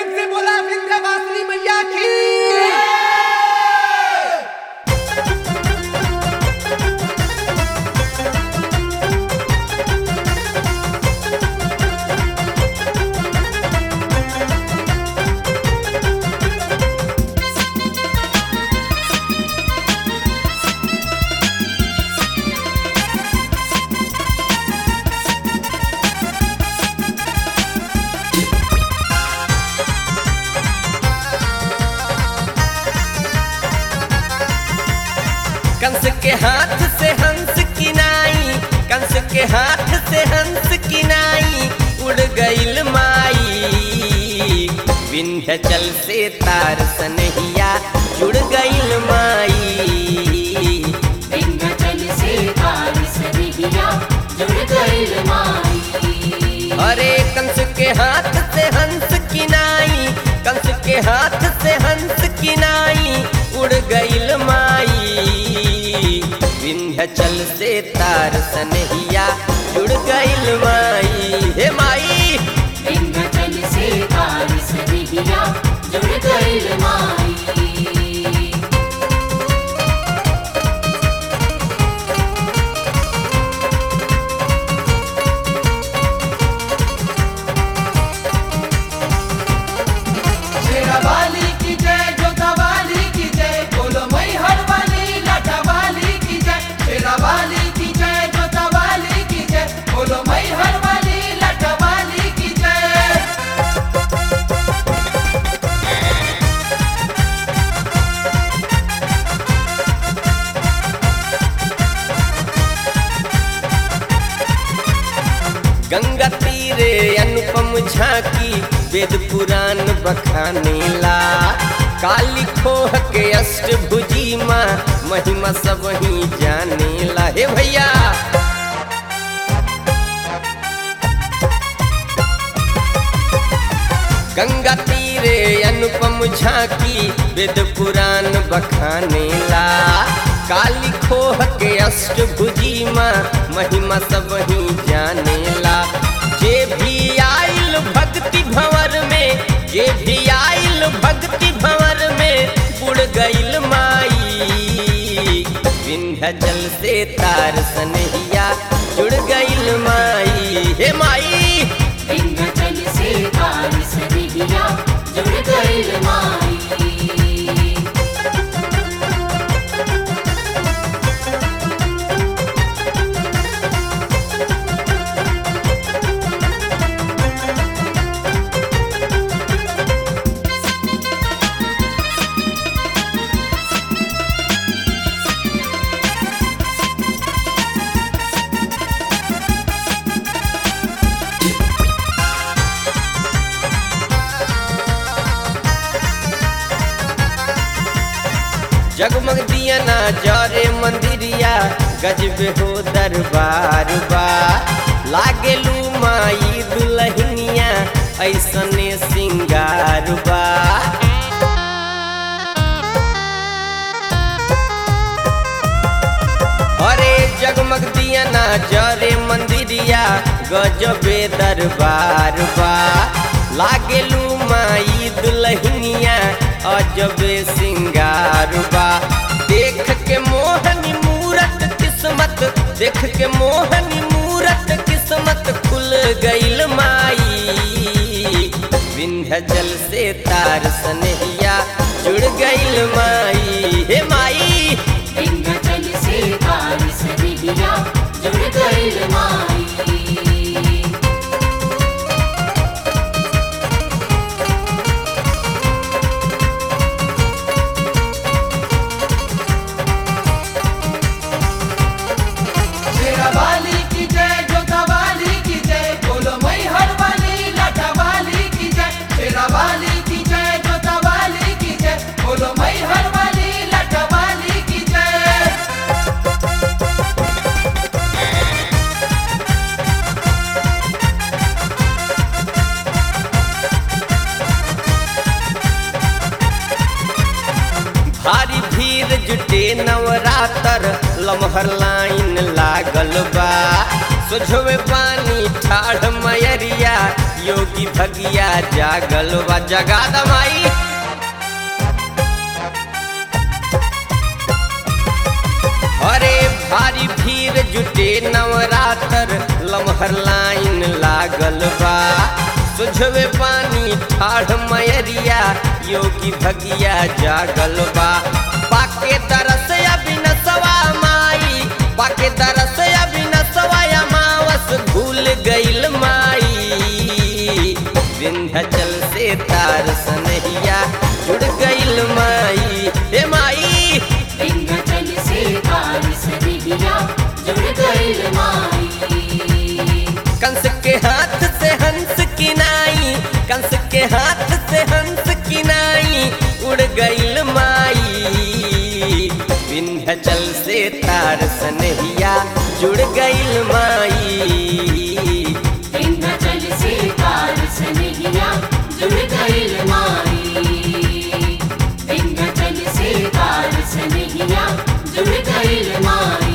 प्रेम से बोला विंध्यवासिनी मैया की कंस के हाथ से हंस की नाई कंस के हाथ से हंस की नाई उड़ गईल माई विंध्याचल से तार सनहिया जुड़ गईल माई विंध्याचल से तार सनहिया जुड़ गइल माई अरे कंस के हाथ से हंस की नाई कंस के हाथ से हंस की नाई उड़ गईल माई विंध्याचल से तार सनहिया जुड़ गईल माई हे माई विंध्याचल से तार सनहिया जुड़ गइल माई शेरा वाली की जय जोता वाली की जय बोलो मई हर वाली लाटा वाली की जय शेरा वाली की जय जोता वाली की जय बोलो मई हर वाली लाटा वाली की जय गंगा तीरे अनुपम झांकी वेद पुराण बखानेला काली खोह के अष्टभुजी माँ महिमा सब ही जानेला हे भैया गंगा तीरे अनुपम झांकी वेद पुराण बखानेला काली खोह के अष्टभुजी माँ महिमा सब ही जानेला जे भी आइल भक्ति भंवर में जे भी आइल भक्ति भंवर में बुड़ गइल माई विंध्याचल से तार सनहिया जुड़ गइल माई हे माई विंध्याचल से तार सनहिया जुड़ गइल माई जगमग दिया ना जरे मंदिरिया गजबे हो दरबार बा लागेलू माई दुलहिनिया ऐसने सिंगार बा अरे जगमग दिया ना जरे मंदिरिया गजबे दरबार बा लागेलू माई दुलहिनिया अजबे सिंगार बा देख के मोहनी मूरत किस्मत देख के मोहनी मूरत किस्मत खुल गइल माई विंध्याचल से तार सनहिया जुड़ गइल माई हे माई विंध्याचल से तार सनहिया जुड़ गइल माई शेरा वाली की जय जोता वाली की जय बोलो मई हर वाली लाटा वाली की जय शेरा वाली की जय जोता वाली की जय बोलो मई हर वाली लाटा वाली की जय भारी भीड़ जुटे नवरातर लमहर लाइन लागल बा सोझवे पानी ठाढ़ मयरिया योगी भगिया जागल वा जगा दमाई अरे भारी भीड़ जुटे नवरात्र लमहर लाइन लागल बा सुझवे पानी ठाढ़ मयरिया योगी भगिया जागल बा पाके दरस अबिनसवा माई पाके दरस अबिनसवा अमावस भूल गइल माई विंध्याचल से तार सनहिया जुड़ गइल माई हे माई विंध्याचल से तार सनहिया जुड़ गइल माई कंस के हाथ से हंस की नाई कंस के हाथ से हंस की नाई उड़ गइल माई विंध्याचल से तार सनहिया जुड़ गइल माई विंध्याचल से तार सनहिया जुड़ गइल माई विंध्याचल से तार सनहिया जुड़ गइल माई